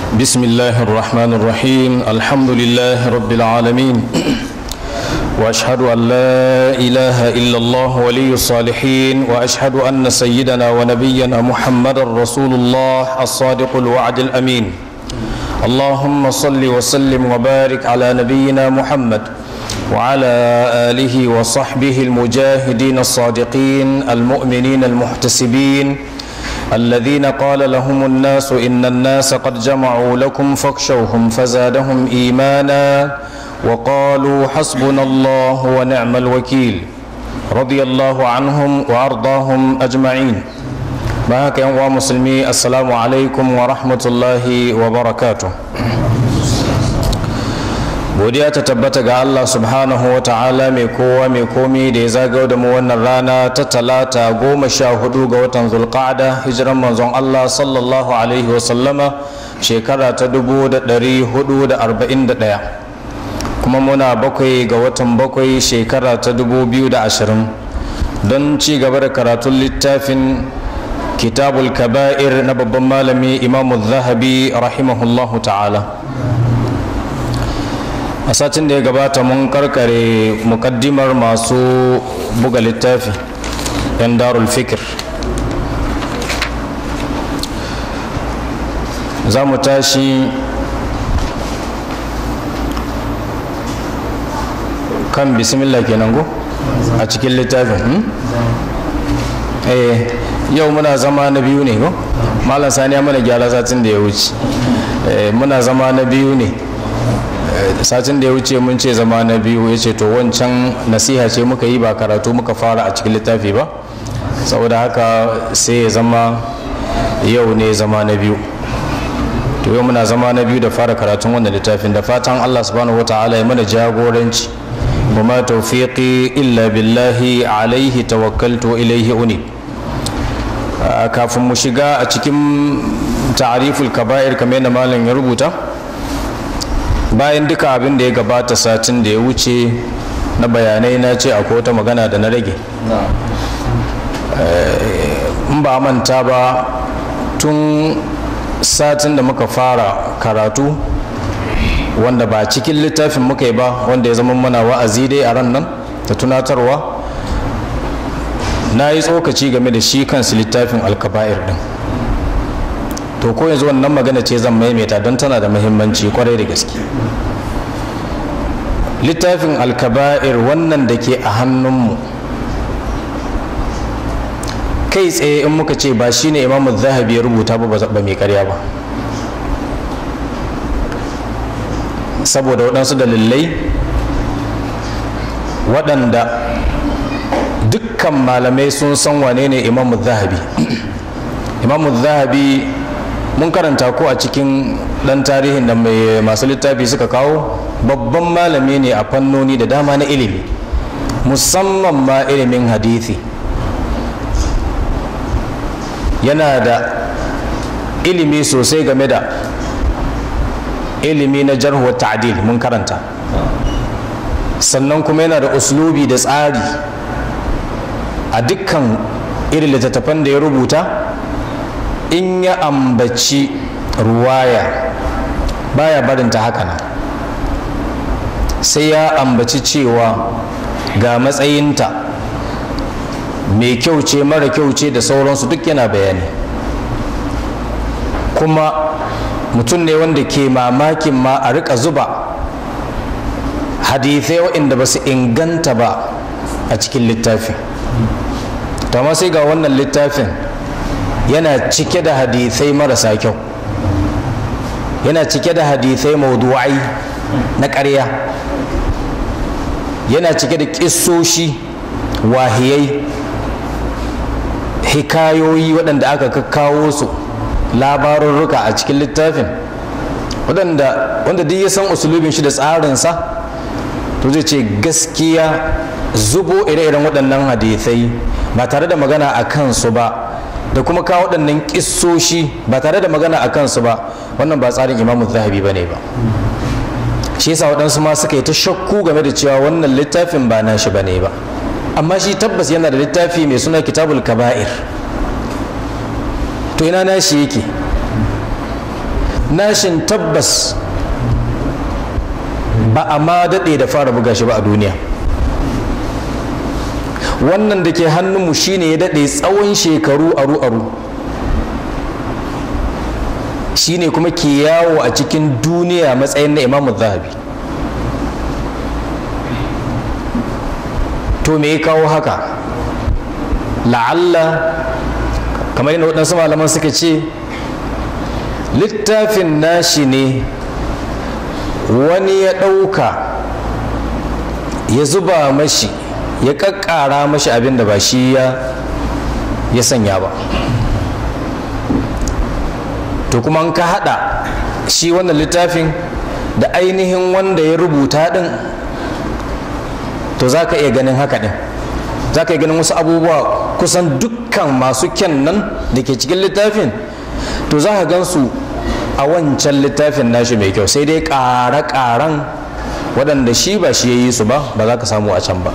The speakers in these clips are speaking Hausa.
بسم الله الرحمن الرحيم الحمد لله رب العالمين واشهد ان لا اله الا الله ولي الصالحين واشهد ان سيدنا ونبينا محمدا رسول الله الصادق الوعد الامين اللهم صل وسلم وبارك على نبينا محمد وعلى اله وصحبه المجاهدين الصادقين المؤمنين المحتسبين الذين قال لهم الناس ان الناس قد جمعوا لكم فاخشوهم فزادهم ايمانا وقالوا حسبنا الله ونعم الوكيل رضي الله عنهم وارضاهم اجمعين بارك يا مسلمي السلام عليكم ورحمه الله وبركاته godiya ta tabbata ga Allah subhanahu wa ta'ala mai kowa mai komi da ya zagau da mu wannan rana ta talata goma sha hudu ga watan zulqa'ada hijiran manzon Allah sallallahu alaihi wa sallama shekara ta dubu da dari hudu da arba'in da ɗaya kuma muna bakwai ga watan bakwai shekara ta dubu biyu da ashirin don ci gaba da karatun littafin kitabul kaba'ir na babban malami imamu zahabi rahimahullahu ta'ala a satin da ya gabata mun karkare mukaddimar masu buga littafi yan darul fikir za mu tashi kan bismillah kenan go a cikin littafin eh yau muna zama na biyu ne go malam sani ya mana gyara satin da ya wuce muna zama na biyu ne satin da ya wuce mun ce zama na biyu ya ce to wancan nasiha ce muka yi ba karatu muka fara a cikin littafi ba saboda haka sai ya zama yau ne zama na biyu to yau muna zama na biyu da fara karatun wannan littafin da fatan allah subhanahu wa ta'ala ya mana jagoranci ba ma taufiqi illa billahi alaihi tawakkaltu ilaihi uni kafin mu shiga a cikin ta'ariful kaba'ir kamar yadda malam ya rubuta bayan duka abin da ya gabata satin da ya wuce na bayanai na ce akwai wata magana da na rage in ba manta ba tun satin da muka fara karatu wanda ba cikin littafin muka yi ba wanda ya zama mana wa'azi dai a ran nan da tunatarwa na yi tsokaci game da shi kansu littafin alkaba'ir din to ko yanzu wannan magana ce zan maimaita don tana da muhimmanci kwarai da gaske littafin alkaba'ir wannan da ke a hannunmu kai tsaye in muka ce ba shine imamu zahabi ya rubuta ba ba mai karya ba saboda waɗansu dalilai waɗanda dukkan malamai sun san wane ne imamu zahabi imamu zahabi mun karanta ko a cikin ɗan tarihin da mai masu littafi suka kawo babban malami ne a fannoni da dama na ilimi musamman ma ilimin hadithi yana da ilimi sosai game da ilimi na jarhuwar ta'adil mun karanta sannan kuma yana da uslubi da tsari a dukkan irin littattafan da ya rubuta in ya ambaci ruwaya baya barinta haka nan sai ya ambaci cewa ga matsayinta mai kyau ce mara kyau ce da sauransu duk yana bayani kuma mutum ne wanda ke mamakin ma a rika zuba hadithai waɗanda ba su inganta ba a cikin littafin amma sai ga wannan littafin yana cike da hadithai marasa kyau yana cike da hadithai maudu'ai na ƙarya yana cike da ƙissoshi wahiyai hikayoyi waɗanda aka kakkawo su labarurruka a cikin littafin waɗanda wanda duk ya san usulubin shi da tsarinsa to zai ce gaskiya zubo ire-iren waɗannan hadithai ba tare da magana a kansu ba da kuma kawo waɗannan ƙissoshi ba tare da magana a kansu ba wannan ba tsarin imamu zahabi ba ne ba shi yasa waɗansu ma suka yi ta shakku game da cewa wannan littafin ba na shi ba ne ba amma shi tabbas yana da littafi mai suna kitabul kaba'ir to ina na shi yake nashin tabbas ba a ma daɗe da fara buga shi ba a duniya wannan da ke hannunmu shine ya daɗe tsawon shekaru aru-aru shine kuma ke yawo a cikin duniya matsayin na imamu zahabi to me ya kawo haka la'alla kamar yadda waɗansu malaman suka ce littafin nashi ne wani ya ɗauka ya zuba mashi ya ƙaƙƙara mashi abin da ba shi ya sanya ba to kuma an ka haɗa shi wannan littafin da ainihin wanda ya rubuta ɗin to za ka iya ganin haka ɗin za ka iya ganin wasu abubuwa kusan dukkan masu kyan nan da ke cikin littafin to za ka gan su a wancan littafin nashi mai kyau sai dai ƙare-ƙaren waɗanda shi ba shi ya yi su ba ba za ka samu a can ba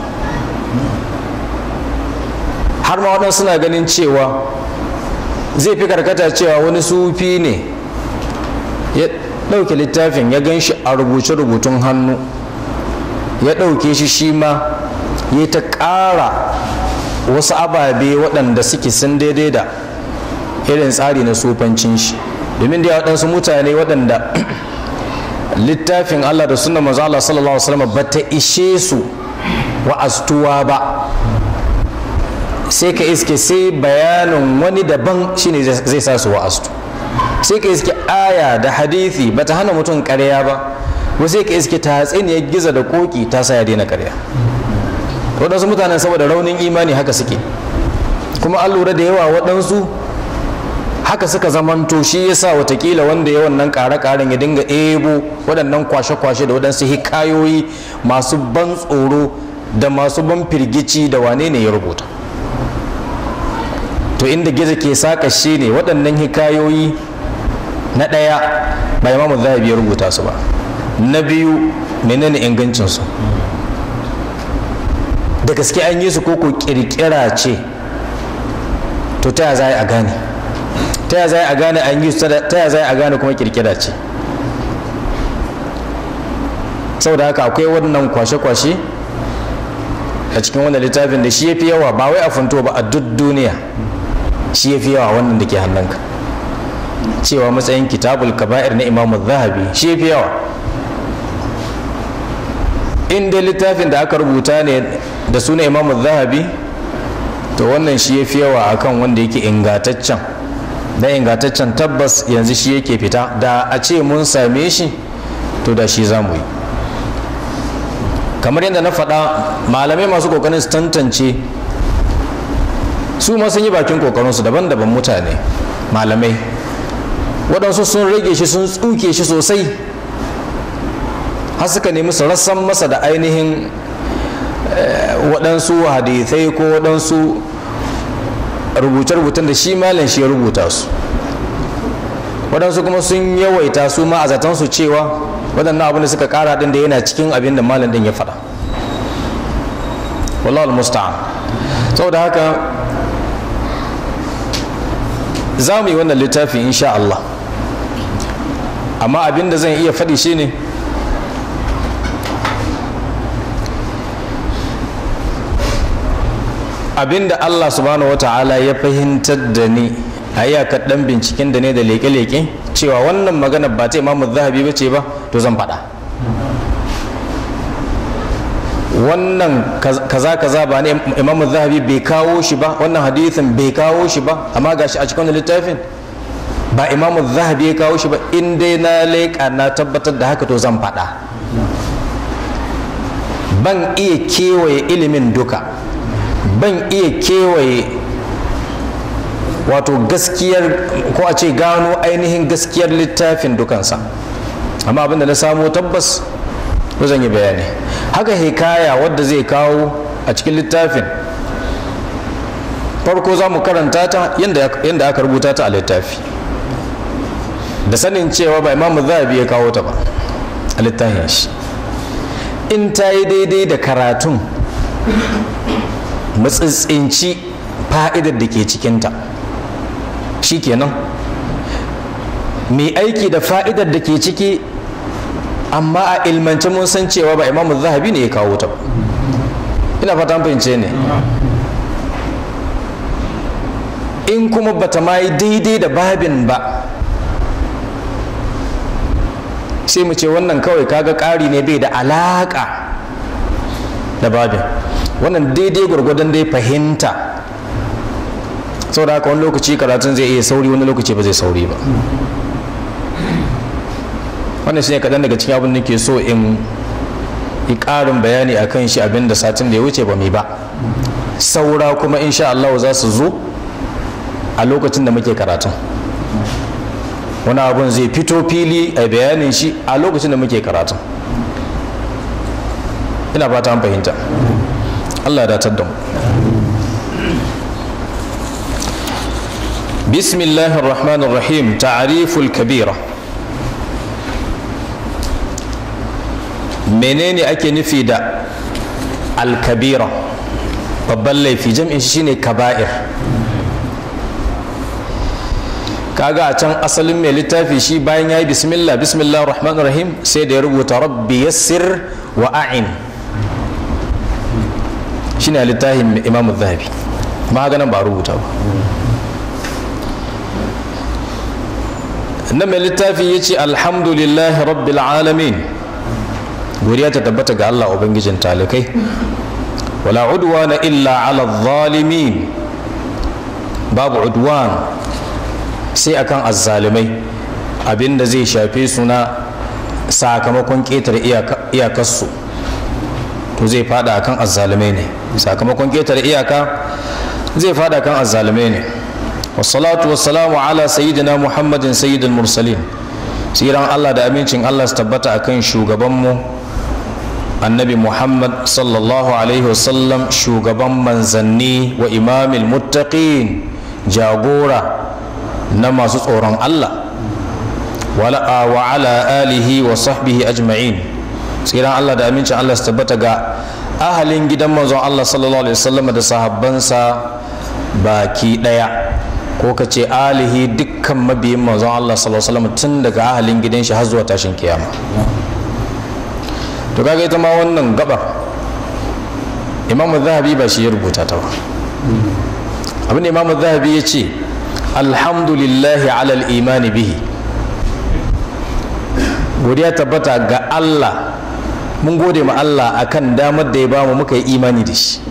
har ma waɗansu suna ganin cewa zai fi karkata cewa wani sufi ne ya ɗauke littafin ya gan shi a rubuce-rubutun hannu ya ɗauke shi shi ma ya ta ƙara wasu ababe waɗanda suke sun daidai da irin tsari na sufancin shi domin da waɗansu mutane waɗanda littafin Allah da suna maza Allah sallallahu alaihi wasallam ba ta ishe su wa'astuwa ba sai ka iske sai bayanin wani daban shine zai sa su wa'astu sai ka iske aya da hadithi ba ta hana mutum ƙarya ba ko sai ka iske ta ya giza da koki ta sa ya daina ƙarya waɗansu mutanen saboda raunin imani haka suke kuma an lura da yawa waɗansu haka suka zamanto shi yasa watakila wanda ya wannan ƙare-ƙaren ya dinga ebo waɗannan kwashe-kwashe da waɗansu hikayoyi masu ban tsoro da masu ban firgici da wane ne ya rubuta to inda gizo ke saƙa shi ne waɗannan hikayoyi na ɗaya ba imamu zahabi ya rubuta su ba na biyu menene ingancinsu da gaske an yi su koko kirkira ce to ta za a gane ta za a gane an yi su ta za a gane kuma kirkira ce saboda haka akwai wannan kwashe-kwashe a cikin wannan littafin da shi ya fi yawa ba wai a funto ba a duk duniya shi ya fi yawa wannan da ke hannunka cewa matsayin kitabul kaba'ir na imamu zahabi shi ya fi yawa in dai littafin da aka rubuta ne da suna imamu zahabi to wannan shi ya fi yawa akan wanda yake ingataccen da ingataccen tabbas yanzu shi yake fita da a ce mun same shi to da shi za mu yi kamar yadda na faɗa malamai masu ƙoƙarin su tantance su ma sun yi bakin ƙoƙarinsu daban-daban mutane malamai waɗansu sun rage shi sun tsuke shi sosai har suka nemi su rassan masa da ainihin waɗansu hadithai ko waɗansu rubuce-rubucen da shi malam shi ya rubuta su waɗansu kuma sun yawaita su ma a zatansu cewa waɗannan abin da suka ƙara ɗin da yana cikin abin da malam ɗin ya faɗa wallahu musta'an saboda haka za mu yi wannan littafi insha Allah amma abin da zan iya faɗi shine ne abinda Allah subhanahu wa ta'ala ya fahimtar da ni a iyakar dan binciken da ne da leke-leke cewa wannan magana ba ta imamu zahabi ba ce ba to zan faɗa wannan kaza kaza ba ne imamu zahabi bai kawo shi ba wannan hadithin bai kawo shi ba amma gashi a cikin littafin ba imamu zahabi ya kawo shi ba in dai na leƙa na tabbatar da haka to zan faɗa ban iya kewaye ilimin duka ban iya kewaye wato gaskiyar ko a ce gano ainihin gaskiyar littafin dukansa amma abinda na samo tabbas ko zan yi bayani haka hikaya wadda zai kawo a cikin littafin farko za mu karanta ta yadda aka rubuta ta a littafi da sanin cewa ba imamu zahabi ya kawo ta ba a littafin shi in ta yi daidai da karatun matsitsinci fa'idar da ke cikinta shi kenan mai aiki da fa'idar da ke ciki amma a ilmance mun san cewa ba imamu zahabi ne ya kawo ta ba ina fata fahimce ne in kuma bata ma yi daidai da babin ba sai mu ce wannan kawai kaga ƙari ne bai da alaƙa da babin wannan daidai gwargwadon dai fahimta saboda haka wani lokaci karatun zai iya sauri wani lokaci ba zai sauri ba wannan shi ne kaɗan daga cikin abin da ke so in yi ƙarin bayani a kan shi abin da satin da ya wuce ba mai ba saura kuma insha Allah za su zo a lokacin da muke karatun wani abun zai fito fili a bayanin shi a lokacin da muke karatun ina fata an fahimta Allah ya datar da mu bismillahir rahmanir rahim ta'riful kabira menene ake nufi da alkabira babban laifi jam'in shi shine kaba'ir kaga a can asalin mai littafi shi bayan ya yi bismillah bismillah rahman rahim sai da ya rubuta rabbi yassir wa a'in shi ne littafin imamu zahabi maganan ba rubuta ba na mai littafi ya ce alhamdulillahi rabbil alamin godiya ta tabbata ga allah ubangijin talikai wala udwana illa ala zalimin babu udwan sai akan azzalimai abinda zai shafe su na sakamakon ƙetare iyakarsu to zai fada akan azzalimai ne sakamakon ƙetare iyaka zai fada akan azzalimai ne wassalatu wassalamu ala sayyidina muhammadin sayyidul mursalin tsiran allah da amincin allah su tabbata akan shugabanmu annabi muhammad sallallahu alaihi wasallam shugaban manzanni wa imamil muttaqin jagora na masu tsoron Allah wa ala alihi wa sahbihi ajma'in tsiran Allah da amincin Allah su tabbata ga ahalin gidan manzon Allah sallallahu alaihi wasallam da sahabbansa baki daya ko ka ce alihi dukkan mabiyin manzon Allah sallallahu alaihi wasallam tun daga ahalin gidan shi har zuwa tashin kiyama to kaga ita ma wannan gabar imamu zahabi ba shi ya rubuta ta ba abin da imamu zahabi ya ce alhamdulillahi alal imani bihi godiya tabbata ga Allah mun gode ma Allah akan damar da ya bamu muka yi imani da shi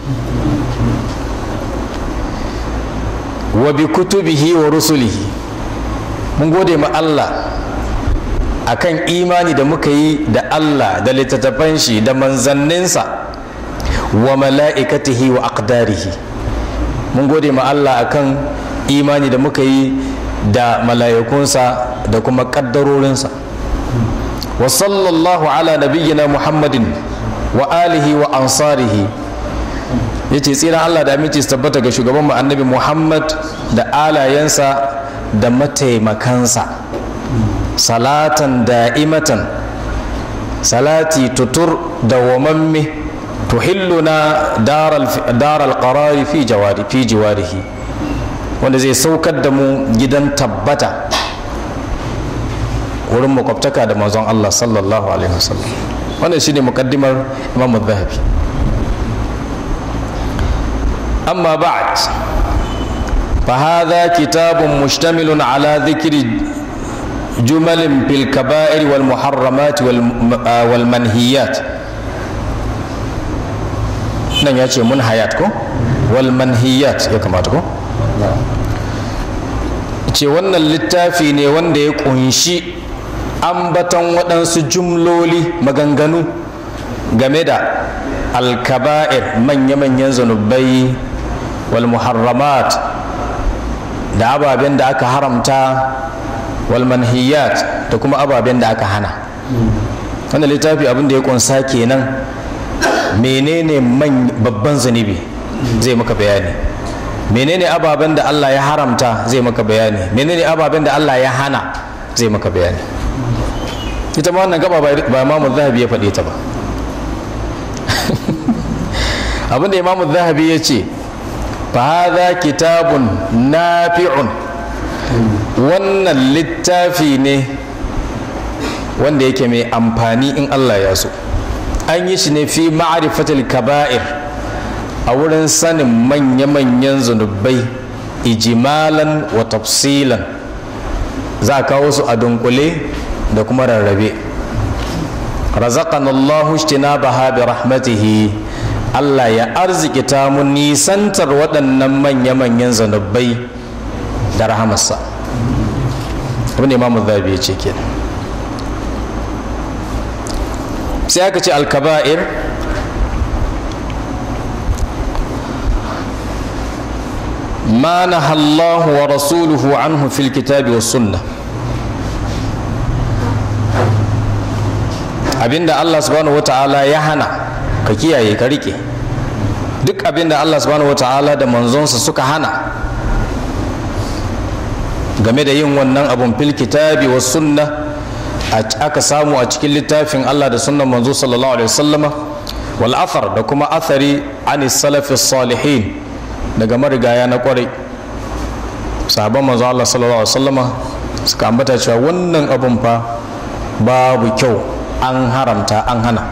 wa bi kutubihi wa rusulihi mun gode ma Allah akan imani da muka yi da Allah da littattafan shi da manzanninsa wa mala'ikatihi wa aqdarihi mun gode ma Allah akan imani da muka yi da mala'ikunsa da kuma ƙaddarorinsa wa sallallahu ala nabiyyina muhammadin wa alihi wa ansarihi ya ce tsiran Allah da aminci su tabbata ga shugaban mu annabi muhammad da alayensa da mataimakansa salatan da'imatan salati tutur da wamamme tuhilluna daral qarari fi jawari fi jiwarihi wanda zai saukar da mu gidan tabbata wurin makwabtaka da manzon Allah sallallahu alaihi wasallam wannan shine mukaddimar Imam Zahabi amma ba'd فهذا كتاب مشتمل على ذكر جمل في الكبائر والمحرمات والمنهيات nan ya ce mun hayat ko wal manhiyat ya kamata ko ce wannan littafi ne wanda ya kunshi ambaton waɗansu jumloli maganganu game da alkaba'ir manya-manyan zanubai wal muharramat da ababen da aka haramta wal manhiyat da kuma ababen da aka hana wannan littafi abin da ya kunsa kenan menene babban zunubi zai maka bayani menene ababen da Allah ya haramta zai maka bayani menene ababen da Allah ya hana zai maka bayani ita ma wannan gaba ba imamu zahabi ya faɗe ta ba abinda imamu zahabi ya ce fa hadha kitabun nafi'un wannan littafi ne wanda yake mai amfani in Allah ya so an yi shi ne fi ma'arifatul kaba'ir a wurin sanin manya-manyan zunubai ijimalan wa tafsilan za a kawo su a dunkule da kuma rarrabe razaqan Allahu baha bi rahmatihi Allah ya arzikita mu nisantar waɗannan manya-manyan zunubai da rahamarsa abin da imamu zabi ya ce kenan sai aka ce alkaba'ir ma nahallahu wa rasuluhu anhu fil kitabi wa sunna abinda Allah subhanahu wata'ala ya hana ka kiyaye ka rike duk abinda Allah subhanahu wata'ala da manzonsa suka hana game da yin wannan abun fil kitabi wa sunna aka samu a cikin littafin Allah da sunnan manzo sallallahu alaihi wasallama wal athar da kuma athari ani salafi salihin daga marigaya na kwarai sahabban manzo Allah sallallahu alaihi wasallama suka ambata cewa wannan abun fa babu kyau an haramta an hana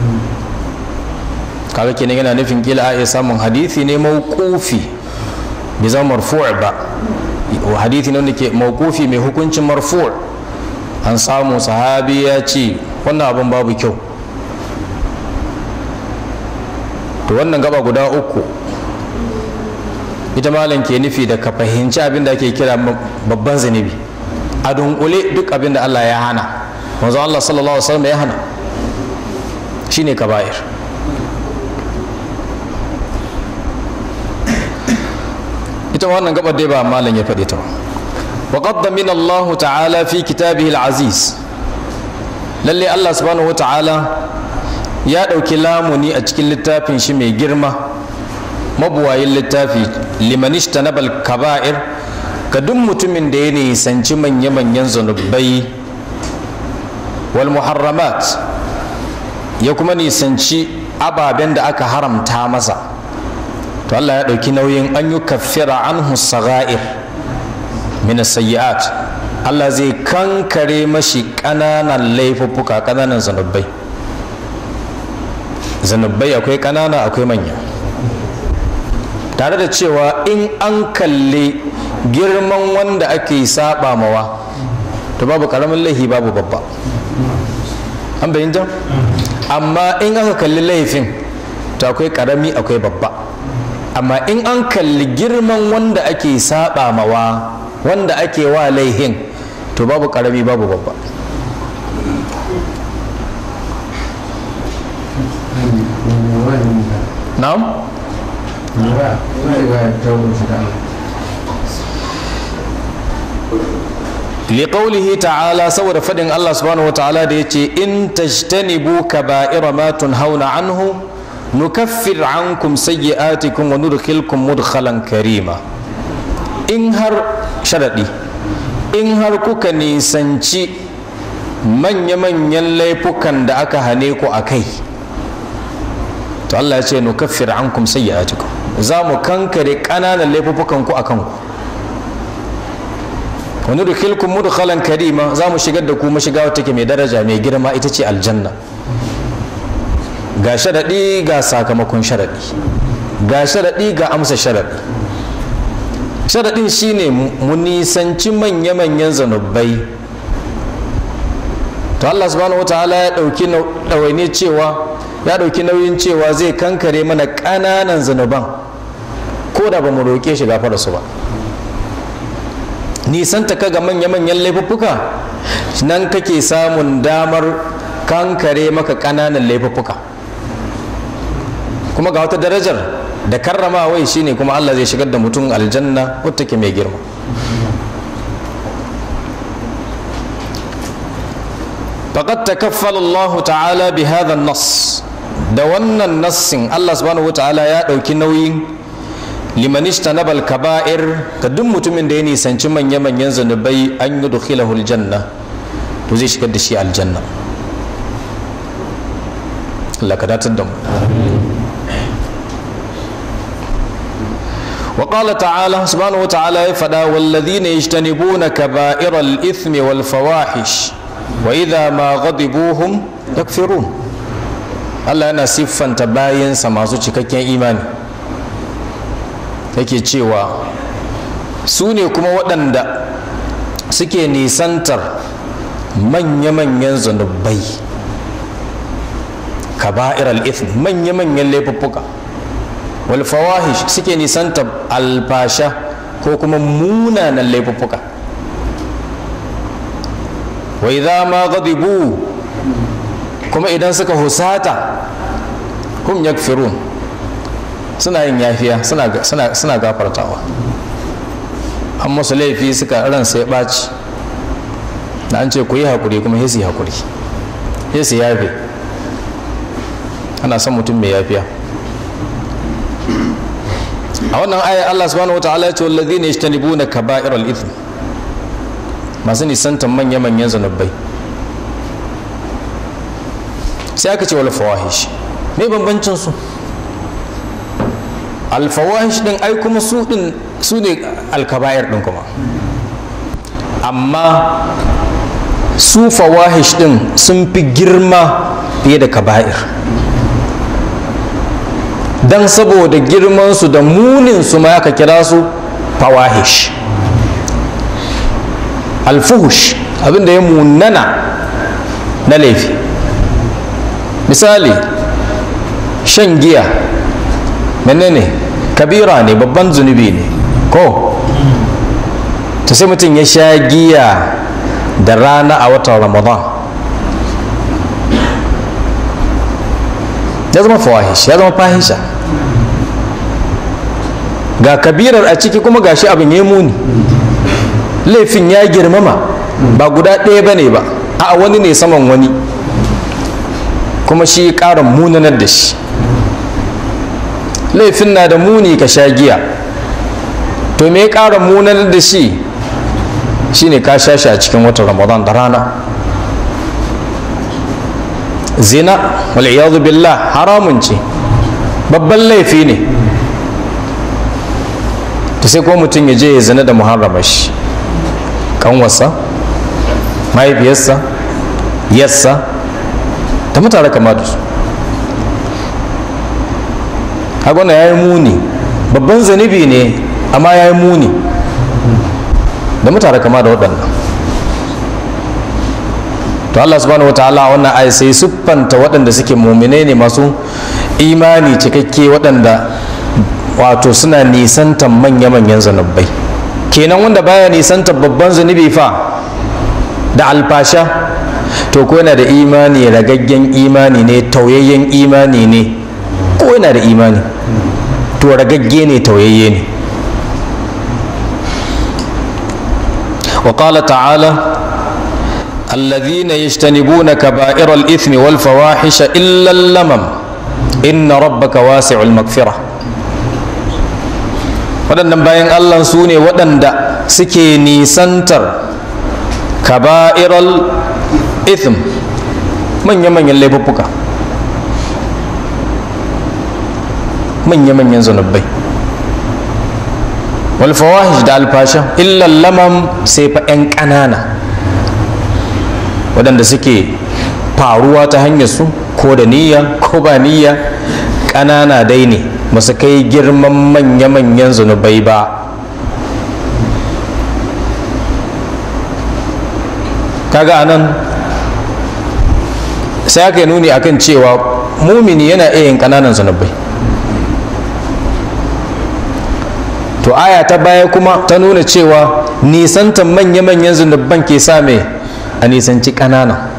kaga kenan yana nufin kila a iya samun hadisi ne mawqufi bai zama marfu' ba hadithi ne wanda ke mawqufi mai hukuncin marfu' an samu sahabi ya ce wannan abin babu kyau to wannan gaba guda uku ita malam ke nufi da ka fahimci abin da ake kira babban zunubi a dunkule duk abin da Allah ya hana manzo Allah sallallahu alaihi wasallam ya hana shine kaba'ir ita wannan gabar dai ba malam ya faɗi ta ba وقد ضمن الله تعالى في كتابه العزيز lalle Allah subhanahu ta'ala ya ɗauki lamuni a cikin littafin shi mai girma mabuwayin littafi limanishta na kaba'ir ga duk mutumin da ya nisanci manya-manyan zunubai wal muharramat ya kuma nisanci ababen da aka haramta masa to Allah ya ɗauki nauyin an yi kafira anhu saga'ir min sayyi'at Allah zai kankare mashi ƙananan laifuffuka ƙananan zanubbai zanubbai akwai ƙanana akwai manya tare da cewa in an kalli girman wanda ake saba mawa to babu ƙaramin laifi babu babba an bayyanta amma in aka kalli laifin to akwai ƙarami akwai babba amma in an kalli girman wanda ake saba mawa wanda ake wa laihin to babu karami babu babba na'am liqaulihi ta'ala saboda fadin Allah subhanahu wa ta'ala da yace in tajtanibu kaba'ira ma tunhauna anhu nukaffir ankum sayyi'atikum wa nudkhilkum mudkhalan karima in har sharaɗi in har kuka nisanci manya-manyan laifukan da aka hane ku a kai to Allah ya ce nu kaffir ankum sayyi'atikum za mu kankare ƙananan laifukan ku akan ku wani dukilkum mudkhalan karima za mu shigar da ku mashiga wata take mai daraja mai girma ita ce aljanna ga sharaɗi ga sakamakon sharaɗi ga sharaɗi ga amsa sharaɗi sharaɗin shine mu nisanci manya-manyan zanubbai to Allah subhanahu wataala ya ɗauki ɗawaine cewa ya ɗauki nauyin cewa zai kankare mana ƙananan zanuban ko da ba mu roƙe shi gafara su ba nisanta ka ga manya-manyan laifuffuka nan kake samun damar kankare maka ƙananan laifuffuka kuma ga wata darajar da karramawai shine kuma Allah zai shigar da mutum aljanna wadda ke mai girma faqad takaffala Allah ta'ala bi hadha nas da wannan nassin Allah subhanahu wa ta'ala ya dauki nauyin liman istanaba al-kaba'ir ga duk mutumin da ya nisanci manya-manyan zanubai an yudkhilahu aljanna to zai shigar da shi aljanna Allah ka datar da mu وقال تعالى سبحانه وتعالى فدا والذين يجتنبون كبائر الإثم والفواحش وإذا ما غضبوهم يكفرون Allah yana siffanta bayansa masu cikakken imani yake cewa su ne kuma waɗanda suke nisantar manya-manyan zunubai kaba'ir al-ithm manya-manyan laifuffuka wal fawahish suke nisantar alfasha ko kuma munanan laifuffuka wa idza ma ghadibu kuma idan suka husata hum yakfirun suna yin yafiya suna gafartawa an musu laifi suka ran sai ɓaci da an ce ku yi haƙuri kuma sai su yi haƙuri sai su yafe ana son mutum mai yafiya a wannan ayar Allah subhanahu wa ta'ala ya ce wallazi ne yajtanibuna kaba'ir al-ithm masu nisantan manya-manyan zanubai sai aka ce wal fawahish me bambancin su al fawahish din ai kuma su din su ne alkaba'ir din kuma amma su fawahish din sun fi girma fiye da kaba'ir dan saboda girmansu da muninsu ma aka kira su fawahish alfuhush abinda ya munana na laifi misali shan giya menene kabira ne babban zunubi ne ko ta sai mutum ya sha giya da rana a watan ramadan ya zama fawahish ya zama fahisha ga kabirar a ciki kuma gashi abin ya muni laifin ya girmama ba guda ɗaya ba ne ba a wani ne saman wani kuma shi ƙara munanar da shi laifin na da muni ka sha giya to me ya ƙara munanar da shi shine ka sha shi a cikin watan ramadan da rana zina wal'iyadu billah haramun ce babban laifi ne ta sai ko mutum ya je ya zina da muharrama shi kanwarsa mahaifiyarsa yassa ta mutare kama da su hagwana ya yi muni babban zanibi ne amma ya yi muni da mutare kama da waɗannan to Allah subhanahu wataala wannan ayi sai siffanta waɗanda suke muminai ne masu imani cikakke waɗanda wato suna nisantan manya-manyan zanubbai kenan wanda baya nisantan babban zunubi fa da alfasha to ko yana da imani ragaggen imani ne tauyayyen imani ne ko yana da imani to ragagge ne tauyayye ne وقال تعالى الذين يجتنبون كبائر الإثم والفواحش إلا اللمم إن ربك واسع المغفرة waɗannan bayan Allah su ne waɗanda suke nisantar kaba'iral ithm manya-manyan laifuffuka manya-manyan zanubbai walfawahish da alfasha illan lamam sai fa 'yan ƙanana waɗanda suke faruwa ta hanyar su ko da niyya ko ba niyya ƙanana dai ne ba su kai girman manya-manyan zunubai ba kaga anan sai aka yi nuni akan cewa mumini yana iya yin ƙananan zunubai to aya ta baya kuma ta nuna cewa nisantan manya-manyan zunuban ke sa mai a nisanci ƙanana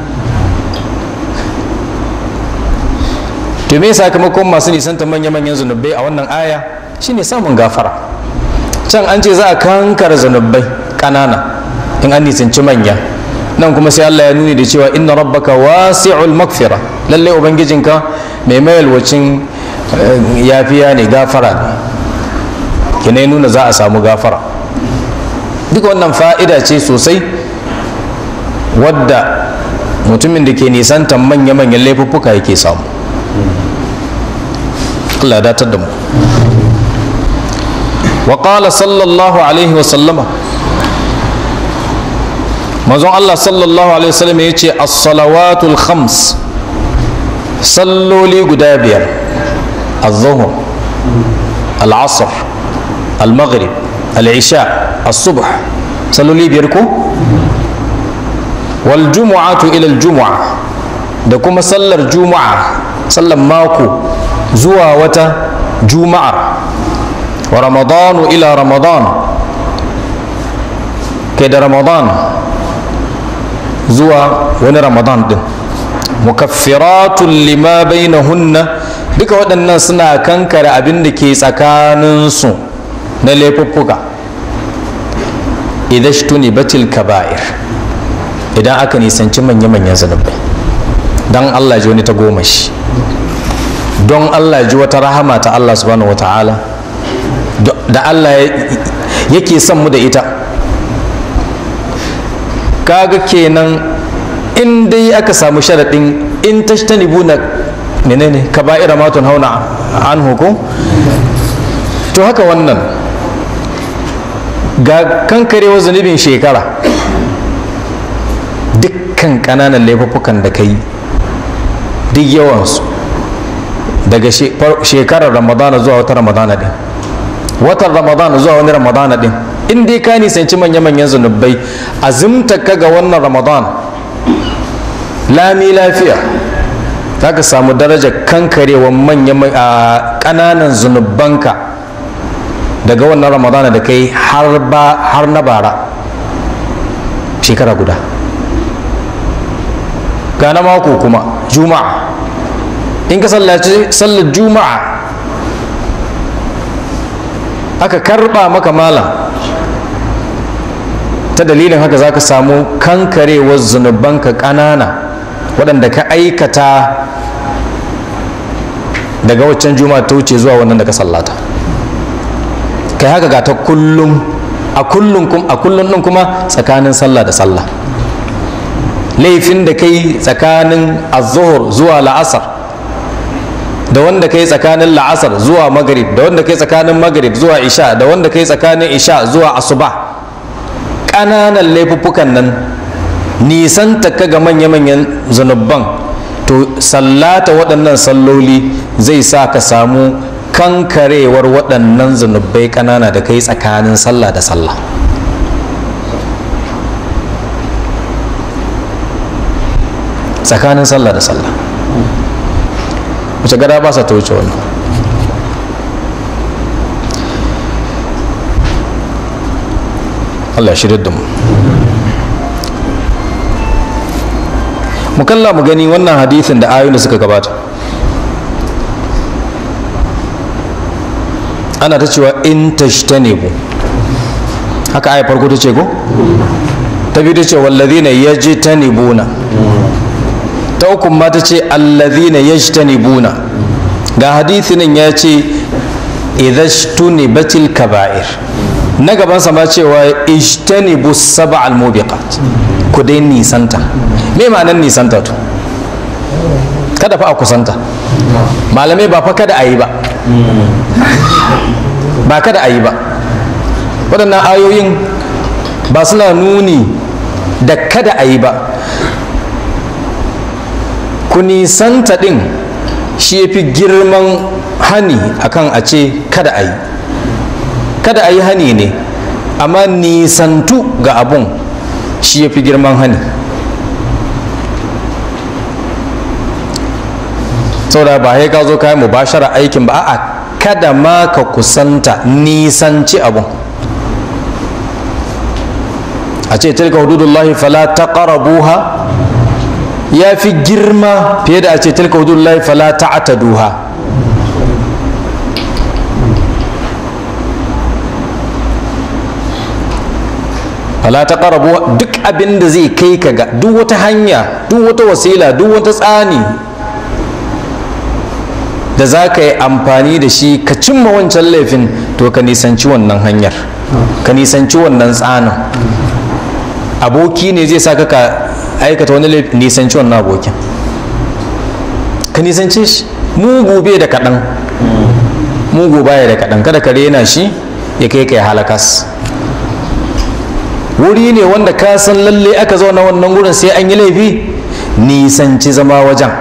to me sakamakon masu nisantan manya-manyan zunubai a wannan aya shine samun gafara can an ce za a kankara zunubai ƙanana in an nisanci manya nan kuma sai Allah ya nuni da cewa inna rabbaka wasi'ul magfira lallai ubangijinka mai mayalwacin yafiya ne gafara ne kina nuna za a samu gafara duk wannan fa'ida ce sosai wadda mutumin da ke nisantan manya-manyan laifuffuka yake samu Allah datar da mu wa qala sallallahu alaihi wa sallama manzon Allah sallallahu alaihi wa sallam ya ce as-salawatul khams salloli guda biyar az-zuhr al-asr al-maghrib al-isha as-subh salloli biyar ko wal jumu'atu ila al-jumu'a da kuma sallar juma'a sallar mako zuwa wata juma'ar wa ramadanu ila ramadan kai da ramadan zuwa wani ramadan din mukaffiratun lima bainahunna duka waɗannan suna kankare abin da ke tsakaninsu na laifuffuka idan shi batil kaba'ir idan aka nisanci manya-manyan zunubai don allah ji wani ta goma shi don allah ji wata rahama ta allah subhanahu wa ta'ala da allah yake son mu da ita kaga kenan in dai aka samu sharaɗin in tashtanibu na menene kaba'ira matun hauna an hukum to haka wannan ga kankarewa zunubin shekara dukkan ƙananan laifuffukan da ka yi duk yawansu daga shekarar ramadana zuwa wata ramadana din watan ramadana zuwa wani ramadana din in dai ka nisanci manya-manyan zunubai azumta ka ga wannan ramadan lami lafiya za ka samu darajar kankarewa manya ƙananan zunubanka daga wannan ramadana da kai har na bara shekara guda ga na mako kuma juma'a in ka sallaci sallar juma'a aka karba maka mala ta dalilin haka za ka samu kankarewar zunubanka ƙanana waɗanda ka aikata daga waccan juma'a ta wuce zuwa wannan da ka sallata kai haka ga ta kullum a kullum a kullum ɗin kuma tsakanin sallah da sallah laifin da kai tsakanin azuhur zuwa la'asar da wanda kai tsakanin la'asar zuwa magrib da wanda kai tsakanin magrib zuwa isha da wanda kai tsakanin isha zuwa asuba ƙananan laifuffukan nan nisan ka ga manya-manyan zanubban to sallata waɗannan salloli zai sa ka samu kankarewar waɗannan zanubbai ƙanana da kai tsakanin sallah da sallah tsakanin sallah da sallah wace gada ba sa ta wuce wannan Allah shirya da mu mu kalla mu gani wannan hadithin da ayoyin da suka gabata ana ta cewa in tashtanibu haka aya farko ta ce ko ta biyu ta ce wallazina yajtanibuna ta uku ma ta ce allazina yajtanibuna ga hadithi nan ya ce idhashtunibatil kaba'ir na gaban sa ma cewa ijtanibu sab'al mubiqat ku dai nisanta me ma'anar nisanta to kada fa a kusanta malamai ba fa kada a yi ba ba kada a yi ba waɗannan ayoyin ba suna nuni da kada a yi ba ku nisanta ɗin shi ya fi girman hani akan a ce kada a yi kada a yi hani ne amma nisantu ga abun shi ya fi girman hani saboda ba sai ka zo kayan mubashara aikin ba a'a kada ma ka kusanta nisanci abun a ce tilka hududullahi fala taqrabuha ya fi girma fiye da a ce tilka hududullahi fala ta'taduha fala taqrabu duk abin da zai kai ka ga duk wata hanya duk wata wasila duk wata tsani da za ka yi amfani da shi ka cimma wancan laifin to ka nisanci wannan hanyar ka nisanci wannan tsanin aboki ne zai sa ka aikata wani laifin nisanci wannan abokin ka nisance shi mugu bai da kaɗan mugu baya da kaɗan kada ka rena shi ya kai kai halakas wuri ne wanda ka san lalle aka zauna wannan gurin sai an yi laifi nisanci zama wajen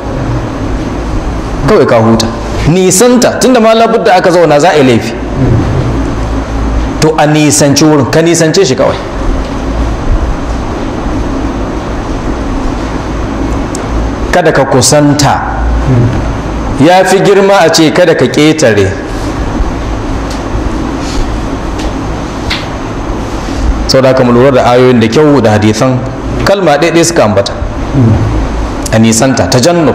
kawai ka huta nisanta tunda ma labudda aka zauna za a yi laifi to a nisanci wurin ka nisance shi kawai kada ka kusanta ya fi girma a ce kada ka ƙetare sau da aka lura da ayoyin da kyau da hadisan kalma ɗaiɗai suka ambata a nisanta ta jannu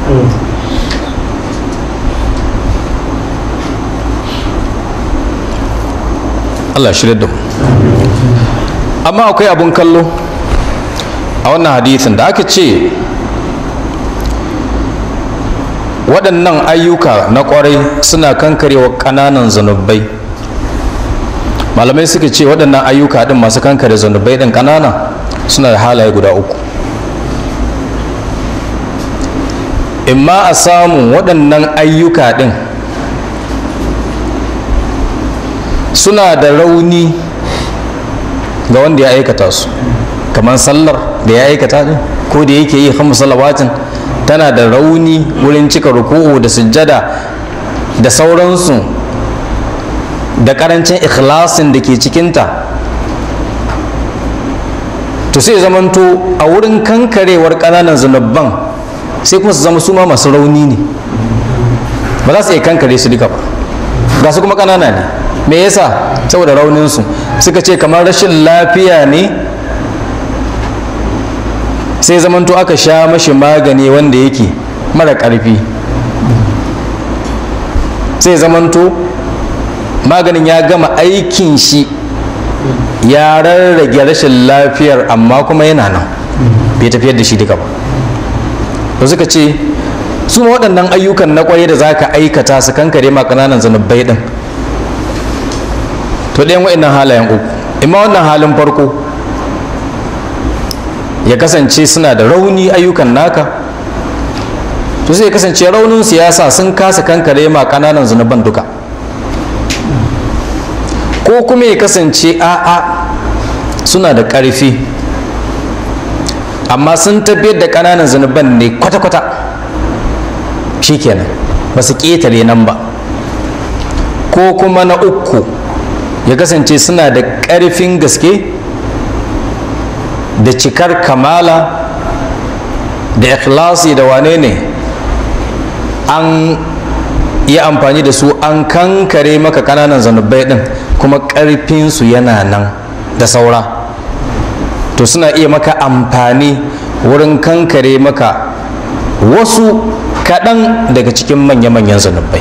Allah shirya da mu amma akwai abun kallo a wannan hadisin da aka ce waɗannan ayyuka na ƙwarai suna kankarewa ƙananan zunubai malamai suka ce waɗannan ayyuka ɗin masu kankare zunubai ɗin ƙanana suna da halaye guda uku imma a samun waɗannan ayyuka ɗin suna da rauni ga wanda ya aikata su kamar sallar da ya aikata ɗin ko da yake yi hamsu salawatin tana da rauni wurin cika ruku'u da sujjada da sauransu da karancin ikhlasin da ke cikinta to sai zamanto a wurin kankarewar ƙananan zunubban sai kuma su zama su ma masu rauni ne ba za su iya kankare su duka ba ga su kuma ƙanana ne me yasa saboda rauninsu suka ce kamar rashin lafiya ne sai zamanto aka sha mashi magani wanda yake mara ƙarfi sai zamanto maganin ya gama aikin shi ya rarrage rashin lafiyar amma kuma yana nan bai tafiyar da shi duka ba da suka ce su ma waɗannan ayyukan na ƙwaye da za ka aikata su kankare ma ƙananan zanubbai ɗin to ɗayan waɗannan halayen uku imma wannan halin farko ya kasance suna da rauni ayyukan naka to sai ya kasance raunin siyasa sun kasa kankare ma kananan zunuban duka ko kuma ya kasance a'a suna da ƙarfi amma sun tafiyar da kananan zunuban ne kwata-kwata shikenan ba su ƙetare nan ba ko kuma na uku ya kasance suna da ƙarfin gaske da cikar kamala da ikhlasi da wane ne an yi amfani da su an kankare maka kananan zanubai din kuma ƙarfinsu yana nan da saura to suna iya maka amfani wurin kankare maka wasu kaɗan daga cikin manya-manyan zanubai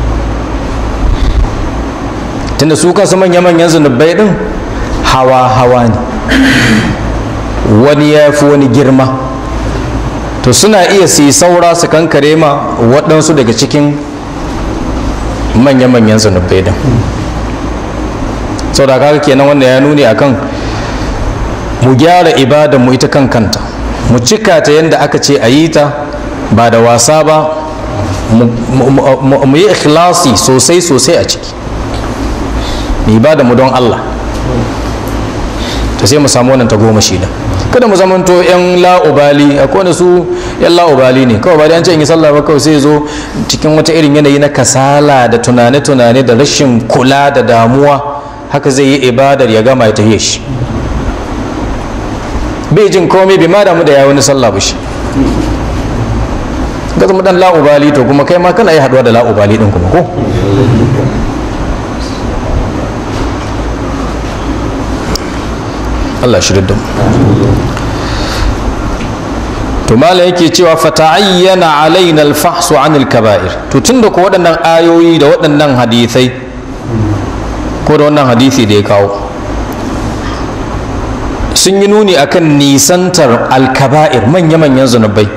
tunda su kansu manya-manyan zanubai din hawa-hawa ne wani ya fi wani girma to suna iya su yi saura su kankare ma waɗansu daga cikin manya-manyan zunubai din sau da kaga kenan wanda ya nuni akan mu gyara ibada mu ita kan kanta mu cika ta yadda aka ce a yi ta ba da wasa ba mu yi ikhlasi sosai sosai a ciki mu ibada mu don Allah ta sai mu samu wannan tagomashi da kada mu zamanto yan la'ubali akwai wanda su yan la'ubali ne kawai ba da an ce in yi sallah ba kawai sai zo cikin wata irin yanayi na kasala da tunane-tunane da rashin kula da damuwa haka zai yi ibadar ya gama ya tafiye shi bai jin komai bai ma damu da ya wani sallah ba shi ga zama dan la'ubali to kuma kai ma kana yi haduwa da la'ubali din kuma ko Allah shi da to mala yake cewa fata'ayyana alaina al-fahsu anil kaba'ir to tunda ko waɗannan ayoyi da waɗannan hadisai ko da wannan hadisi da ya kawo sun yi nuni akan nisantar al-kaba'ir manya-manyan zunubai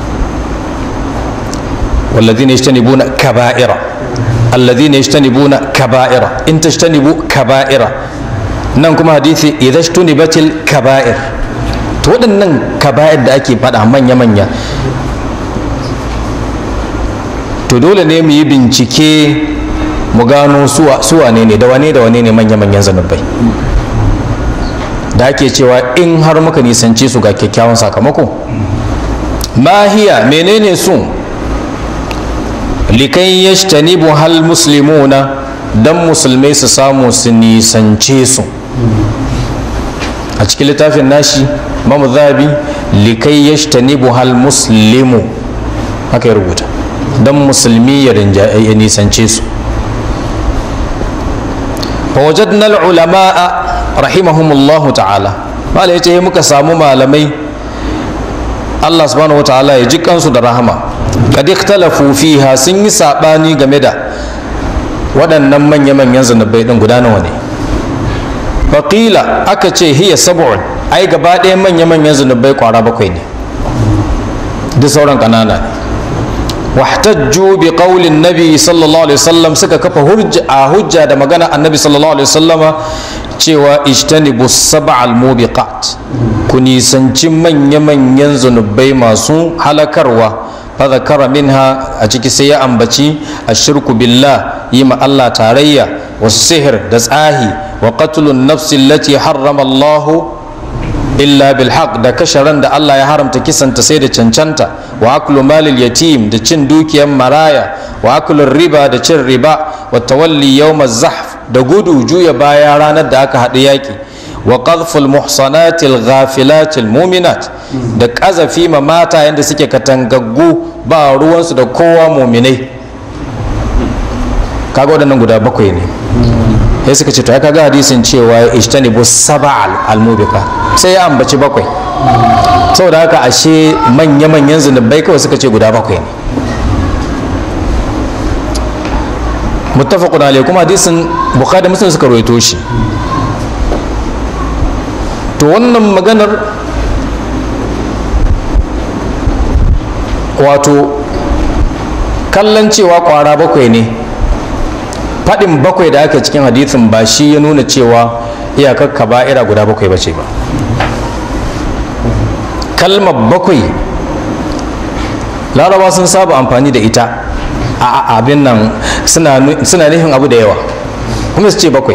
والذين يجتنبون كبائر الذين يجتنبون كبائر إن تجتنبوا كبائر nan kuma hadisi idan batil kaba'ir to waɗannan kaba'ir da ake faɗa manya-manya to dole ne mu yi bincike mu gano su wane ne da wane da wane ne manya-manyan zanubai da ake cewa in har muka nisance su ga kyakkyawan sakamako mahiya menene su likai yashtanibu hal muslimuna dan musulmai su samu su nisance su a cikin littafin nashi mamu zabi likai yashtanibu hal muslimu haka ya rubuta dan musulmi ya nisance su فوجدنا العلماء رحمهم الله تعالى malai ya ce muka samu malamai Allah subhanahu wa ta'ala ya ji kansu da rahama kad ikhtalafu fiha sun yi sabani game da waɗannan manya-manyan zanubai din guda nawa ne faqila aka ce hiya sab'un ai gaba ɗaya manya-manyan zanubai kwara bakwai ne duk sauran ƙanana ne واحتجوا بقول النبي صلى الله عليه وسلم suka kafa hujja a hujja da magana annabi sallallahu alaihi wasallama cewa ijtanibu sab'al mubiqat ku nisanci manya-manyan zunubai masu halakarwa fa zakara minha a ciki sai ya ambaci ashirku billah yi ma Allah tarayya wasu sihir da tsahi wa qatlun nafsi allati harrama Allahu illa bil haq da kashe ran da Allah ya haramta kisanta sai da cancanta wa aklu malil yatim da cin dukiyar maraya wa aklu riba da cin riba wa tawalli yawm zahf da gudu juya baya ranar da aka haɗu yaƙi wa qadhful muhsanatil ghafilatil mu'minat da ƙazafi ma mata yanda suke katangaggu ba ruwansu da kowa muminai kaga waɗannan guda bakwai ne sai suka ce to ya kaga hadisin cewa ishtanibu sab'a al-mubika sai ya ambaci bakwai saboda haka ashe manya-manyan zunubai kawai suka ce guda bakwai ne muttafaqun alayhi kuma hadisin bukhari muslim suka rawaito shi to wannan maganar wato kallon cewa kwara bakwai ne faɗin bakwai da aka cikin hadithin ba shi ya nuna cewa iyakar kaba'ira guda bakwai ba ce ba kalmar bakwai laraba sun saba amfani da ita a abin nan suna nufin abu da yawa kuma su ce bakwai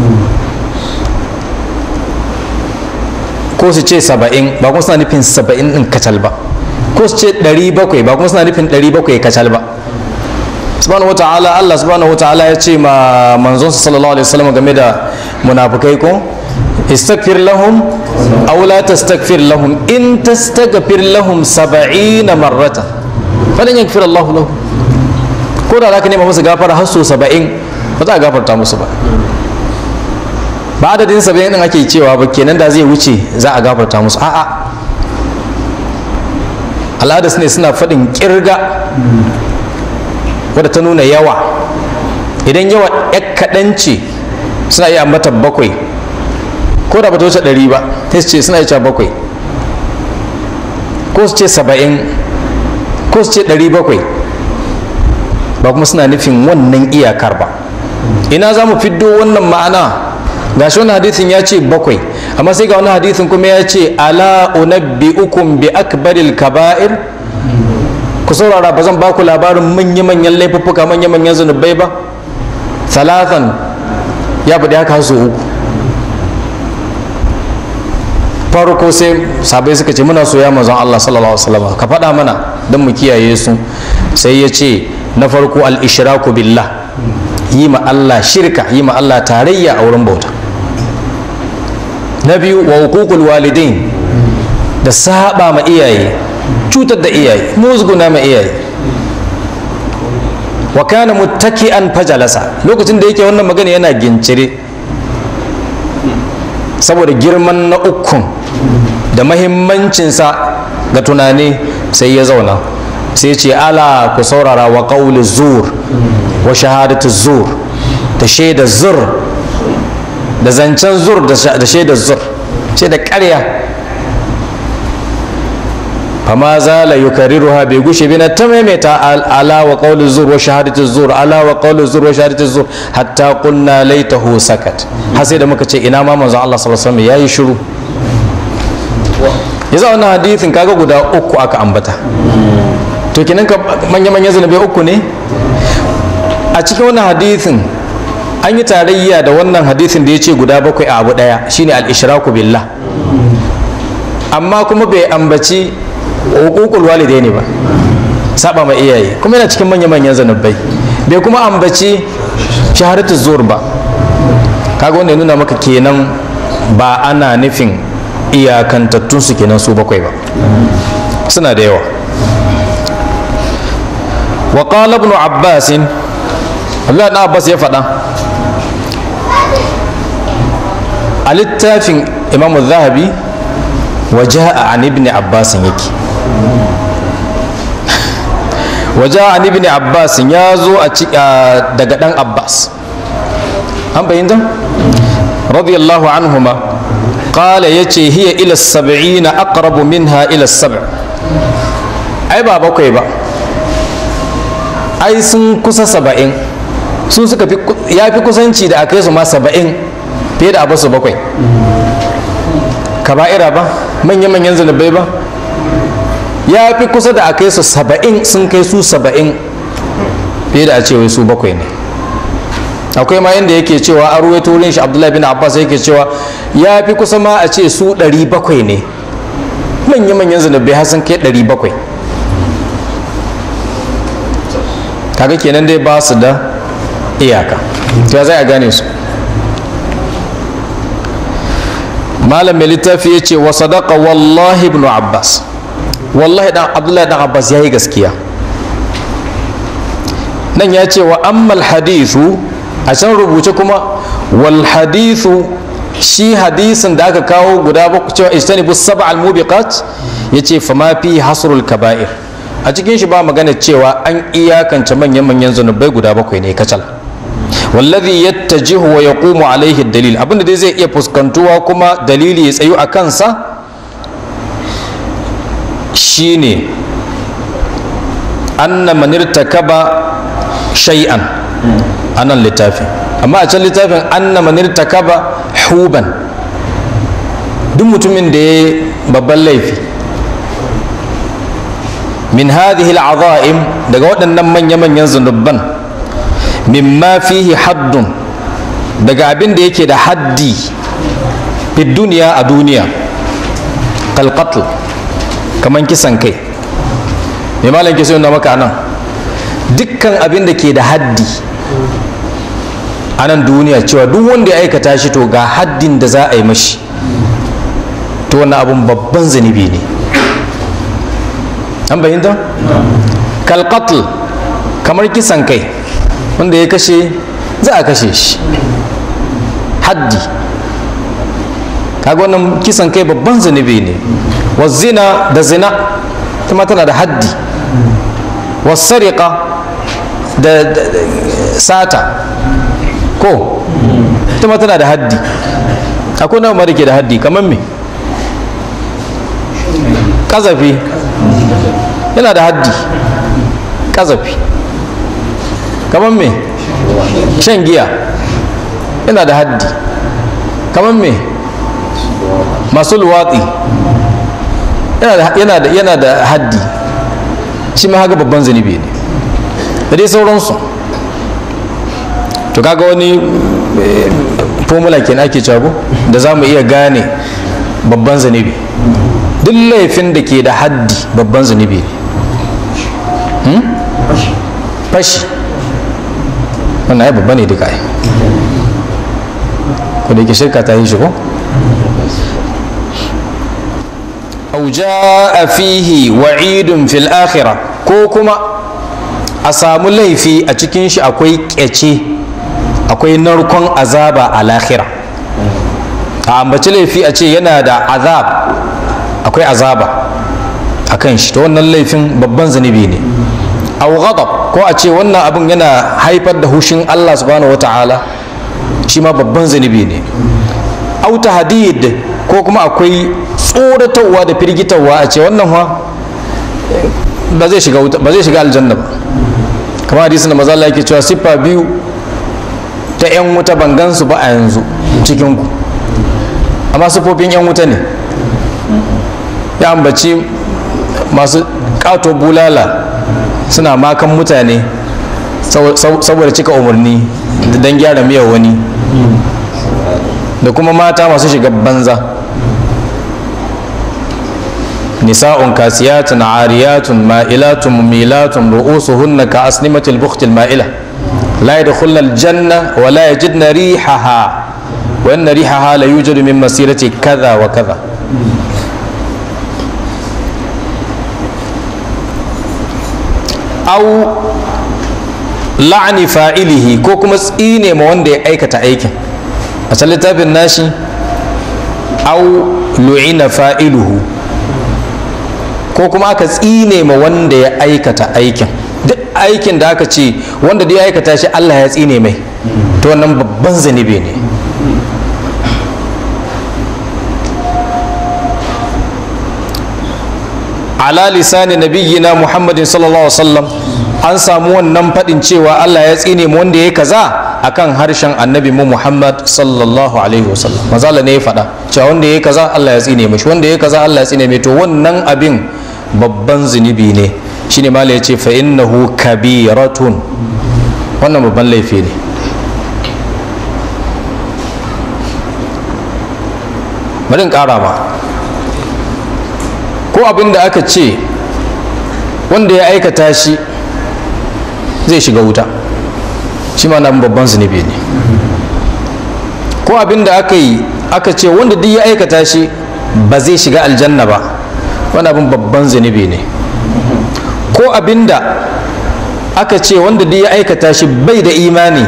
ko su ce saba'in ba kuma suna nufin saba'in ɗin kacal ba ko su ce ɗari bakwai ba kuma suna nufin ɗari bakwai kacal ba subhanahu wa ta'ala Allah subhanahu wa ta'ala ya ce ma manzon sallallahu alaihi wasallam game da munafikai ko istaghfir lahum aw la tastaghfir lahum in tastaghfir lahum 70 marratan falan yaghfir Allah lahum ko da zaka nema musu gafara har so 70 ba za a gafarta musu ba ba adadin 70 din ake cewa ba kenan da zai wuce za a gafarta musu a'a al'adas ne suna faɗin kirga wadda ta nuna yawa idan yawa ya kaɗan ce suna iya ambata bakwai ko da ba ta wuce ɗari ba ta ce suna iya bakwai ko su ce saba'in ko su ce ɗari bakwai ba kuma suna nufin wannan iyakar ba ina za mu fiddo wannan ma'ana ga shi wani hadithin ya ce bakwai amma sai ga wani hadithin kuma ya ce ala unabbi'ukum bi akbaril kaba'ir ku saurara ba zan baku labarin manya-manyan laifuffuka manya-manyan zunubai ba talatan ya faɗi haka su uku farko sai sabai suka ce muna soya manzon Allah sallallahu alaihi wasallam ka faɗa mana don mu kiyaye su sai ya ce na farko al-ishraku billah yi ma Allah shirka yi ma Allah tarayya a wurin bauta na biyu wa hukukul walidain da saba ma iyaye cutar da iyaye musguna ma iyaye wa kana muttaki'an fajalasa lokacin da yake wannan magana yana gincire saboda girman na ukun da mahimmancinsa ga tunani sai ya zauna sai ce ala ku saurara wa qawli zur wa shahadatu zur da shaida zur da zancen zur da shaida zur sai da ƙarya fama zala yukarriruha bai gushe bi na ta maimaita ala wa qawli zur wa shahadatu zur ala wa qawli zur wa shahadatu zur hatta qulna laitahu sakat har sai da muka ce ina ma manzon Allah sallallahu alaihi wasallam yayi shiru yasa wannan hadithin kaga guda uku aka ambata to kinan ka manya manya zanabai uku ne a cikin wannan hadithin an yi tarayya da wannan hadithin da ya ce guda bakwai a abu ɗaya shine al-ishraku billah amma kuma bai ambaci hukukul walidai ne ba saba ma iyaye kuma yana cikin manya-manyan zanubbai bai kuma ambaci shaharatu zuwar ba kaga wanda ya nuna maka kenan ba ana nufin iyakantattun su kenan su bakwai ba suna da yawa wa qala ibn abbas Allah na Abbas ya faɗa a littafin Imam Zahabi wa ja'a an ibn Abbas yake wa ja'a an ibn Abbas ya zo a daga dan Abbas an bayyana radiyallahu anhuma qala yace hiya ila sab'ina aqrabu minha ila sab' ai ba bakwai ba ai sun kusa saba'in su suka fi ya fi kusanci da aka yi su ma saba'in fiye da abu su bakwai kaba'ira ba manya-manyan zunubai ba ya fi kusa da aka yi su saba'in sun kai su saba'in fiye da a ce wai su bakwai ne akwai ma yadda yake cewa a ruwaito wurin shi abdullahi bin abbas yake cewa ya fi kusa ma a ce su ɗari bakwai ne manya-manyan zunubai har sun kai ɗari bakwai kaga kenan dai ba su da iyaka to ya zai a gane su malam mai littafi ya ce wa sadaka wallahi ibn abbas wallahi dan abdullahi dan abbas ya yi gaskiya nan ya ce wa ammal hadithu a can rubuce kuma wal hadithu shi hadisin da aka kawo guda bakwai cewa ijtanibu sab'a al mubiqat yace fa ma fi hasrul kaba'ir a cikin shi ba magana cewa an iyakance manyan manyan zunubai guda bakwai ne kacal wallazi yattajihu wa yaqumu alaihi dalil abinda dai zai iya fuskantuwa kuma dalili ya tsayu a kansa shine anna man irtakaba shay'an anan littafin amma a can littafin anna man irtakaba huban duk mutumin da ya babban laifi min hadhihi al'azaim daga waɗannan manya-manyan zunubban mimma fihi haddun daga abin da yake da haddi fi duniya a duniya kalqatl kaman kisan kai mai malam ke na maka nan dukkan abin da ke da haddi a nan duniya cewa duk wanda ya aikata shi to ga haddin da za a yi mashi to wannan abun babban zunubi ne an bayyanta kalqatl kamar kisan kai wanda ya kashe za a kashe shi haddi kaga wannan kisan kai babban zunubi ne wa zina da zina kuma tana da haddi wa sariqa da sata ko kuma tana da haddi akwai na da ke da haddi kamar me kazafi yana da haddi kazafi kamar me shan giya yana da haddi kamar me masu luwatsi yana da haddi shi ma haka babban zunubi ne da dai sauransu to kaga wani formula kenan ake cago da za mu iya gane babban zunubi duk laifin da ke da haddi babban zunubi ne fashi wannan ya babba ne duka ai ko da yake shirka ta yi shi ko aw jaa fihi wa'idun fil akhirah ko kuma a samu laifi a cikin shi akwai kyace akwai narkon azaba a lahira a ambaci laifi a ce yana da azab akwai azaba a kan shi ta wannan laifin babban zunubi ne aw ghadab ko a ce wannan abin yana haifar da hushin Allah subhanahu wata'ala shi ma babban zunubi ne aw tahdid ko kuma akwai tsoratarwa da firgitarwa a ce wannan fa ba zai shiga ba zai shiga aljanna ba kamar hadisin da maza Allah yake cewa siffa biyu ta yan wuta ban gansu ba a yanzu cikin ku amma siffofin yan wuta ne ya ambaci masu kato bulala suna makan mutane saboda cika umarni don gyara miyar wani da kuma mata masu shiga banza nisa'un kasiyatun ariyatun ma'ilatun mumilatun ru'usuhunna ka asnimatil bukhtil ma'ila la yadkhulna aljanna wa la yajidna rihaha wa inna rihaha la yujadu min masirati kaza wa kaza au la'ani fa'ilihi ko kuma tsine ma wanda ya aikata aikin a can littafin nashi au lu'ina fa'iluhu ko kuma aka tsine ma wanda ya aikata aikin duk aikin da aka ce wanda da ya aikata shi Allah ya tsine mai to wannan babban zanibi ne ala lisani nabiyyina muhammadin sallallahu alaihi wasallam an samu wannan faɗin cewa Allah ya tsine mu wanda ya kaza akan harshen annabi mu Muhammad sallallahu alaihi wasallam mazala ne ya faɗa cewa wanda ya kaza Allah ya tsine mishi wanda ya kaza Allah ya tsine mai to wannan abin babban zunubi ne shine mala ya ce fa innahu kabiratun wannan babban laifi ne bari in ƙara ma ko abin da aka ce wanda ya aikata shi zai shiga wuta shi ma nan babban zunubi ne ko abin da aka yi aka ce wanda duk ya aikata shi ba zai shiga aljanna ba wani abin babban zunubi ne ko abin da aka ce wanda duk ya aikata shi bai da imani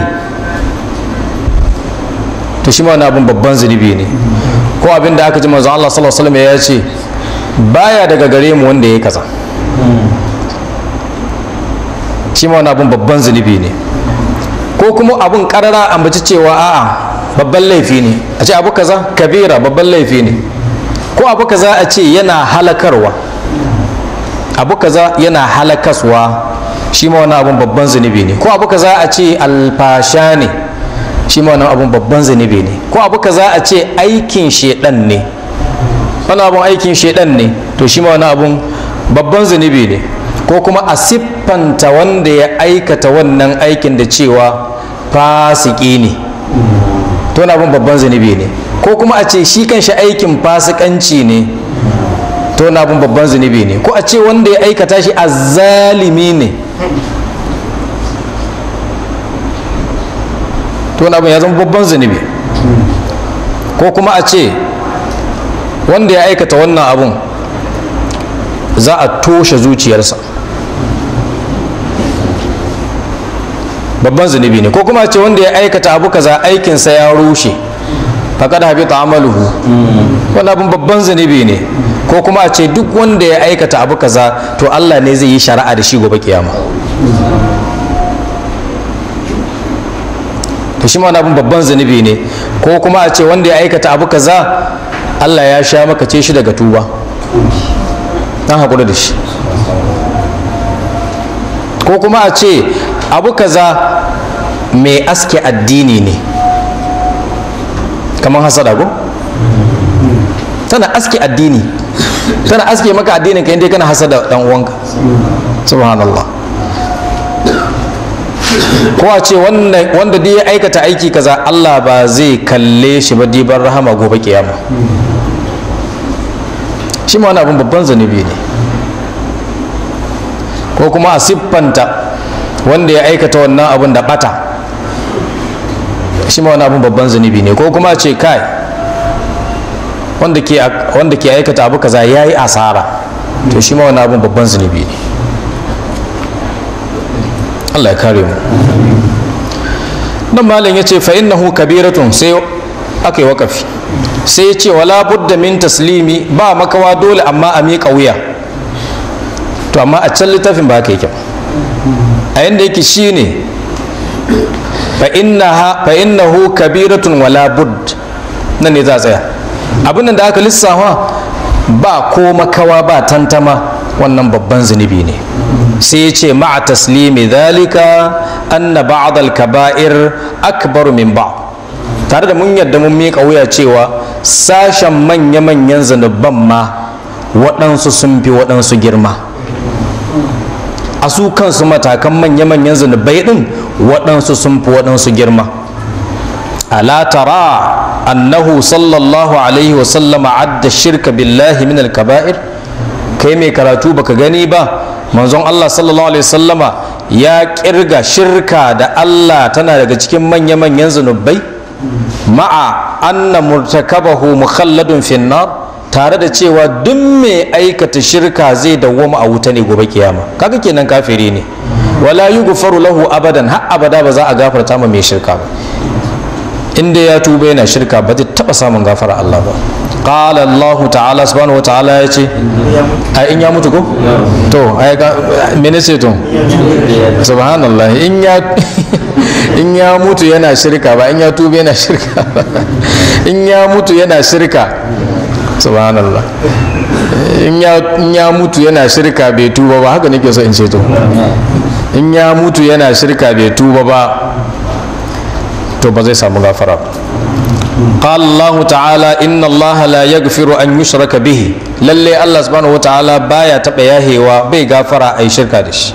to shi ma wani abin babban zunubi ne ko abin da aka ji manzo Allah sallallahu alaihi wasallam ya ce baya daga gare mu wanda ya kaza shi ma wani abin babban zunubi ne ko kuma abin karara ambaci cewa a'a babban laifi ne a ce abu kaza kabira babban laifi ne ko abu kaza a ce yana halakarwa abu kaza yana halakaswa shi ma wani abin babban zunubi ne ko abu kaza a ce alfasha ne shi ma wani abin babban zunubi ne ko abu kaza a ce aikin shedan ne wani abin aikin shedan ne to shi ma wani abin babban zunubi ne ko kuma a siffanta wanda ya aikata wannan aikin da cewa fasiki ne to wani abin babban zunubi ne ko kuma a ce shi kanshi aikin fasikanci ne to wani abin babban zunubi ne ko a ce wanda ya aikata shi azzalimi ne to wani abin ya zama babban zunubi ko kuma a ce wanda ya aikata wannan abun za a toshe zuciyarsa babban zunubi ne ko kuma ce wanda ya aikata abu kaza aikinsa ya rushe faƙad habita amaluhu wani abin babban zunubi ne ko kuma a ce duk wanda ya aikata abu kaza to Allah ne zai yi shari'a da shi gobe kiyama to shi ma wani abin babban zunubi ne ko kuma a ce wanda ya aikata abu kaza Allah ya sha maka ce shi daga tuba dan haƙura da shi ko kuma a ce abu kaza mai aske addini ne kamar hasada ko tana aske addini tana aske maka addinin ka inda kana hasada dan uwanka subhanallah ko a ce wanda dai ya aikata aiki kaza Allah ba zai kalle shi ba diban rahama gobe kiyama shi ma wani abin babban zunubi ne ko kuma a siffanta wanda ya aikata wannan abin da bata shi ma wani abin babban zunubi ne ko kuma a ce kai wanda ke aikata abu kaza ya yi asara to shi ma wani abin babban zunubi ne Allah ya kare mu nan malam ya ce fa'innahu kabiratun sai aka yi wakafi sai ya ce wala budda min taslimi ba makawa dole amma a miƙa wuya to amma a can littafin ba haka yake a yanda yake shine fa innahu kabiratun wala bud nan ne za a tsaya abin da aka lissafa ba ko makawa ba tantama wannan babban zunubi ne sai ya ce ma'a taslimi dhalika anna ba'd al-kaba'ir akbaru min ba'd tare da mun yadda mun miƙa wuya cewa sashen manya-manyan zunuban ma waɗansu sun fi waɗansu girma a su kansu matakan manya-manyan zunubai din waɗansu sun fi waɗansu girma ala tara annahu sallallahu alaihi wasallama adda shirka billahi min al-kaba'ir kai mai karatu baka gani ba manzon Allah sallallahu alaihi wasallama ya kirga shirka da Allah tana daga cikin manya-manyan zunubai ma'a anna murtakabahu mukhalladun finnar tare da cewa duk mai aikata shirka zai dawwama a wuta ne gobe kiyama kaga kenan kafiri ne wala yughfaru lahu abadan har abada ba za a gafarta ma mai shirka ba inda ya tuba yana shirka ba zai taba samun gafara Allah ba qala Allah ta'ala subhanahu ta'ala ya ce ai in ya mutu ko to ai ga mene ce to subhanallah in ya in ya mutu yana shirka ba in ya tuba yana shirka ba in ya mutu yana shirka subhanallah in ya mutu yana shirka bai tuba ba haka nake so in ce to in ya mutu yana shirka bai tuba ba to ba zai samu gafara قال الله تعالى إن الله لا يغفر أن يشرك به للي الله سبحانه وتعالى بايا تبياهي وبي غفر أي شركة دش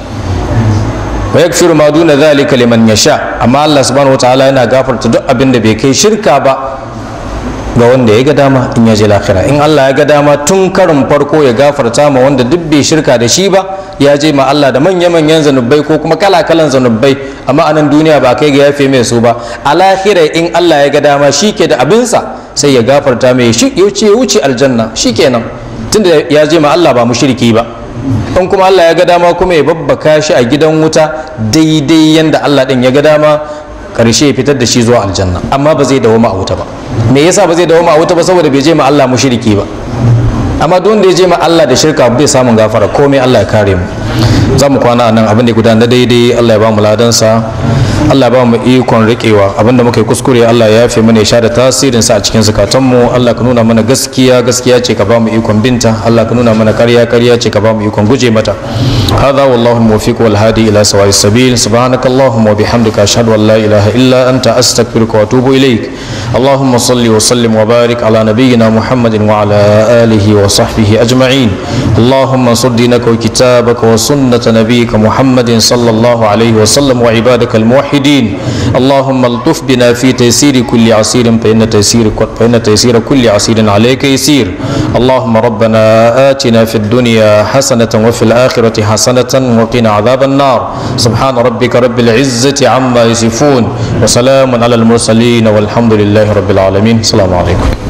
ويغفر ما دون ذلك لمن يشاء أما الله سبحانه وتعالى أنا غفر تدق أبن بكي شركة با ga wanda ya ga dama in ya je lahira in Allah ya ga dama tun karin farko ya gafarta ma wanda duk bai shirka da shi ba ya je ma Allah da manya-manyan zanubai ko kuma kala-kalan zanubai amma a nan duniya ba kai ga yafe mai su ba a lahira in Allah ya ga dama shi ke da abinsa sai ya gafarta mai shi ya wuce wuce aljanna shi kenan tunda ya je ma Allah ba mushriki ba in kuma Allah ya ga dama kuma ya babbaka shi a gidan wuta daidai yanda Allah din ya ga dama karshe ya fitar da shi zuwa aljanna amma ba zai dawoma a wuta ba me yasa ba zai dawoma a wuta ba saboda bai je ma Allah mushriki ba amma duk wanda ya je ma Allah da shirka bai samun gafara komai Allah ya kare mu za mu kwana nan abin da gudanar daidai Allah ya ba mu ladansa Allah ya ba mu ikon riƙewa abin da muka yi kuskure Allah ya yafe mana ya sha da tasirin sa a cikin zakatan mu Allah ka nuna mana gaskiya gaskiya ce ka ba mu ikon binta Allah ka nuna mana ƙarya ƙarya ce ka ba mu ikon guje mata hadha wallahu muwaffiq wal hadi ila sawa'is sabil subhanakallahumma wa bihamdika ashhadu an la ilaha illa anta astaghfiruka wa atubu ilaik اللهم صل وسلم وبارك على نبينا محمد وعلى آله وصحبه أجمعين اللهم انصر دينك وكتابك وسنة نبيك محمد صلى الله عليه وسلم وعبادك الموحدين اللهم الطف بنا في تيسير كل عسير فإن تيسير فإن تيسير كل عسير عليك يسير اللهم ربنا آتنا في الدنيا حسنة وفي الآخرة حسنة وقنا عذاب النار سبحان ربك رب العزة عما يصفون وسلام على المرسلين والحمد لله رب العالمين السلام عليكم